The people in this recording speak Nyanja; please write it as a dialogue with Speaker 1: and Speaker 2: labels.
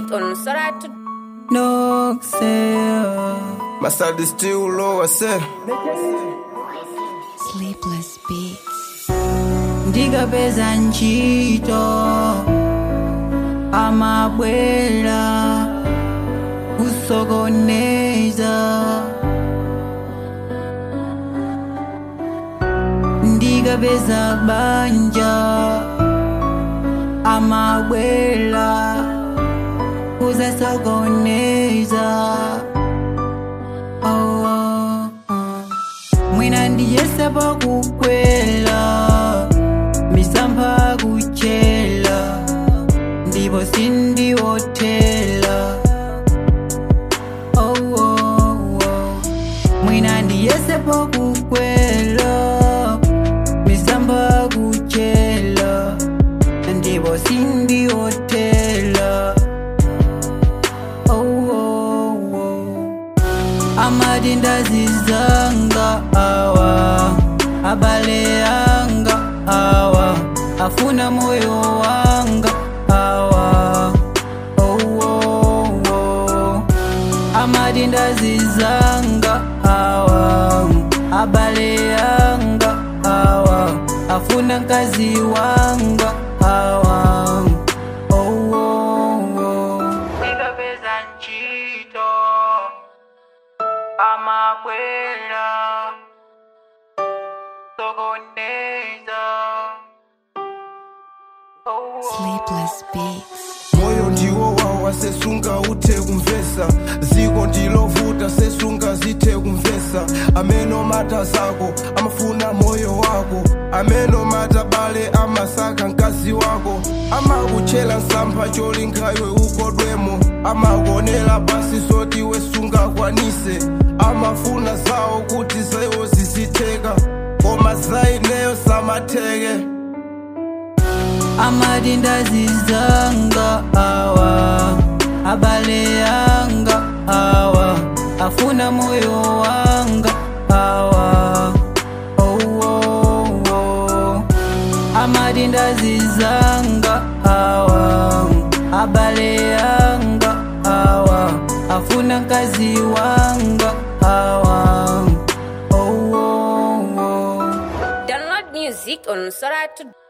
Speaker 1: music on Soratu.
Speaker 2: No sale.
Speaker 3: My side is still low, I said.
Speaker 4: Sleepless beats.
Speaker 2: ndikapeza ntchito amabwera kusokoneza ndikapeza banja amabwera kuzasokoneza oh, oh, oh. mwina ndiyesepo kukwela misampha kuchela ndipo sindiwotela oh, oh, oh. mwina ndiyesepo kukwela misampha kuchela ndipo sindiwotela oh, oh, oh. amati ndazizanga awa abale anga awa afuna moyo wanga awa oh, oh, oh. amati ndazizanga awa abale anga awa afuna mkazi wanga awa oh, oh, oh. Nikapeza ntchito amakwela sokoneza oh, oh.
Speaker 4: Sleepless beats.
Speaker 3: moyo ndiwo wawo wasesunga uthe kumvesa ziko ndilovuta sesunga zithe kumvesa ameno mata zako amafuna moyo wako ameno mata bale amasaka mkazi wako amakutchera msampha cholinga iwe ukodwemo amakuonera basi soti wesunga kwanise amafuna zawo kuti zewo zizitheka koma zaineyo samatheke
Speaker 2: amati ndazizanga awa abale anga awa afuna moyo wanga awa oh, oh, oh. amati ndazizanga awa abale anga awa afuna mkazi wanga awa oh, oh, oh.
Speaker 1: Download music on Soratu.